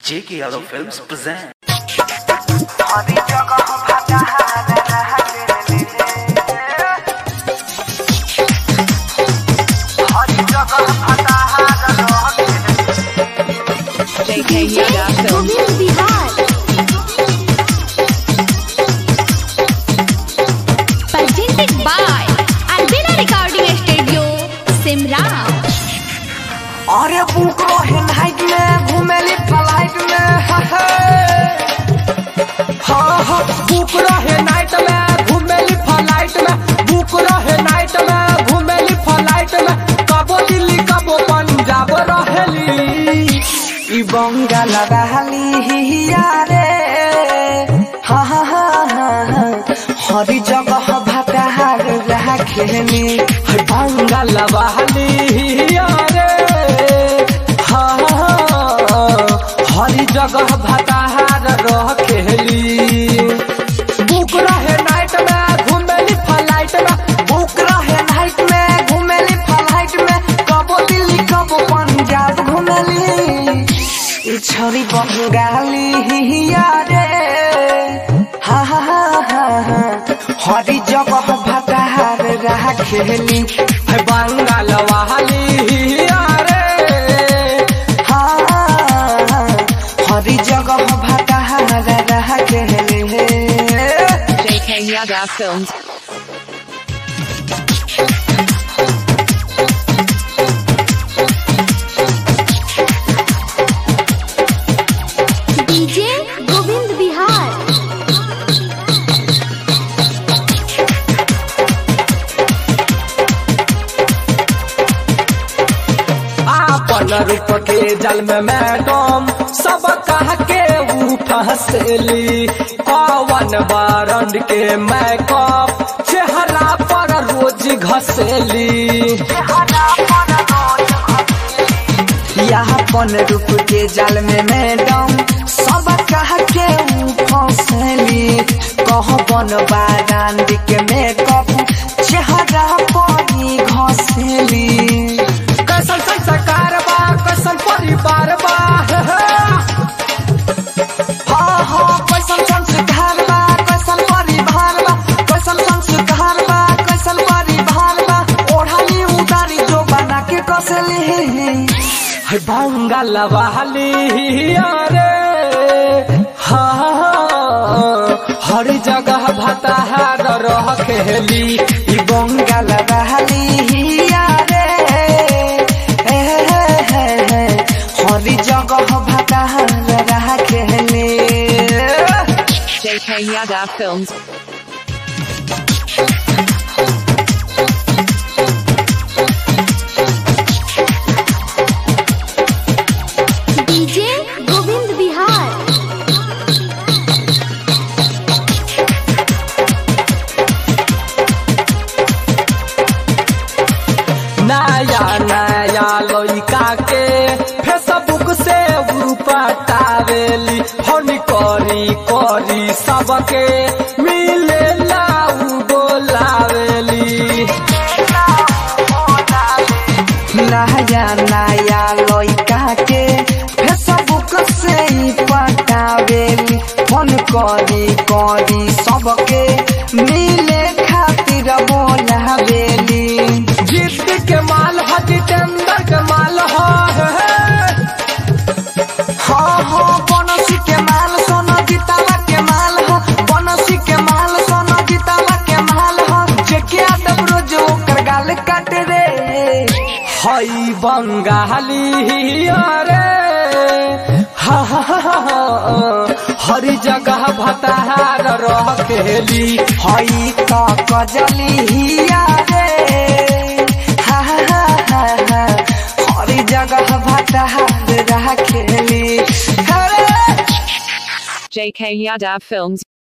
J.K. Yadav Films present. JK Yaga Films. Govind Bihar presented by Albina Recording Studio, Simra. अरे book रहे night में घूमेली flat में हाँ हाँ बुक रहे नाइट में घूमेली फ्लाइट में बुक रहे नाइट में घूमेली फ्लाइट में कबो दिल्ली कबो पंजाब रहेली ई बंगाल रहली यारे हाँ हाँ हाँ हाँ हाँ हरी जगह भटार रह खेली है बंगाल रहली यारे हाँ हाँ हाँ, हरी जगह भटार रह खेली बुक रहे नाइट में घूमेली फ्लाइट में बुक रहे नाइट में घूमेली फ्लाइट में कबो दिल्ली कबो पंजाब घूमेली ई छोरी बंगाली यारे हा हा हा हा हा हरी जगह भटार रह खेली है बंगाल वाली यारे हा हरी जगह भटार रह खेली JK Yaga Films. DJ Govind Bihar आपन रूप के जल में मैडम सब कह के ऊ फंसेली पवन बारंड के मैकअप चेहरा पर रोज घसेली यापन रूप के जल में मैडम सब कह के ऊ फंसेली कहबन बारंड के मैकअप चेहरा पर ही घसेली कैसन संस्कार बा कैसन परिवार बा हे हे। हाँ हाँ कैसन संस्कार बा कैसन परिवार बा कैसन संस्कार बा कैसन परिवार बा ओढ़ाली उतारी जो बना के कसली है बंगाल वाली अरे हाँ हाँ, हर जगह भताहार रह खेली ई बंगाल वाली अरे हे हे हे हे, हर जगह भताहार रह खेली JK Yaga Films. DJ Govind Bihar नया नया लड़का के फेसबुक से ऊ पटावेली फोन करी करी सबके मिले लाऊ बोलावेली नया नया लड़का के फेसबुक से ही पटावेली फोन करी करी सबके मिले खातिर बोलावेली जीत के माल ह जितेंद्र के माल ह हाँ हाँ बनसी के माल सोना जितावा के माल ह बनसी के माल सोना जितावा के माल ह जेके आदम रोज ओकर गाल काट रे हई बंगाली अरे हा हा हा हा, हा। हर जगह भताहार रह खेली हई तो कजली अरे हा हा हा हा हा। हर जगह भताहार रह खेली अरे JK Yada Films.